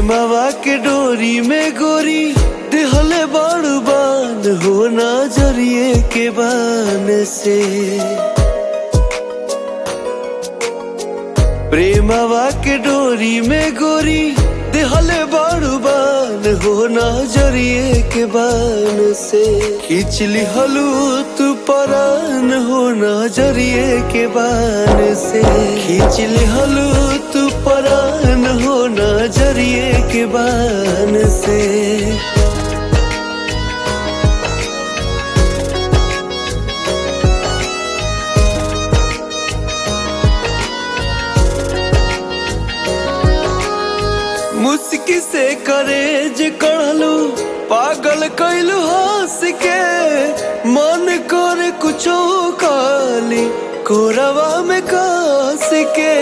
प्रेमवा के डोरी में गोरी दिहले बड़ बान हो नजरिए के बान से प्रेमवा के डोरी में गोरी दिहले बड़ बान हो नजरिए के बान से खिंचली हलू तू परान हो नजरिए के बान से खिंचली हलू तू परान हो नजरिए के बान से मुस्की से करेज कढ़लू पागल कैलू हंस के मन कर कुछो काली कोरवा में कास के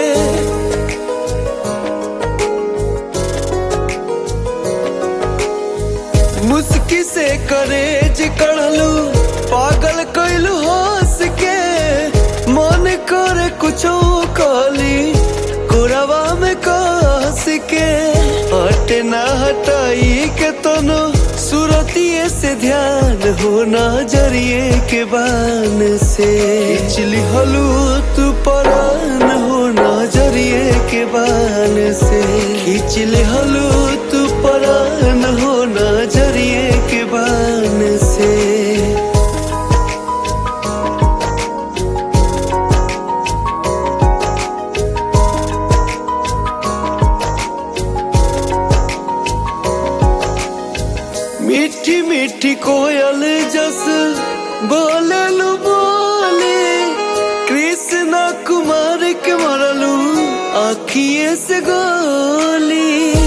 मुस्की से करेज कढ़लू पागल कैलू हंस के मन कर कुछो काली कोरवा में कास के हट ना हटाई के तनो सूरतिए से ध्यान हो नजरिए के बान से खिंचली हलू तू परान हो नजरिए के बान से खिंचली हलू तू परान हो नजरिए के बान से मीठी मीठी कोयल जस बोललू बोले कृष्ण कुमार के मरलू आखिए से गोली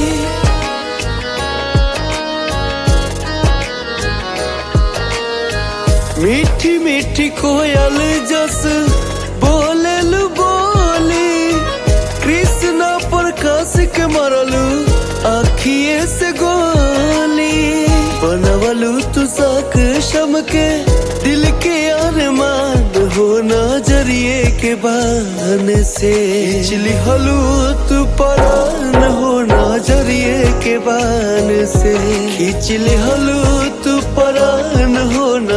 मीठी मीठी कोयल जस बोललू बोली कृष्ण प्रकाश के मरलू आखिए से गोली बनवलू तू साक शम के दिल के अरमान हो नजरिए के बान से खिंचली हलू तू परान हो नजरिए के बान से खिंचली हलू तू परान हो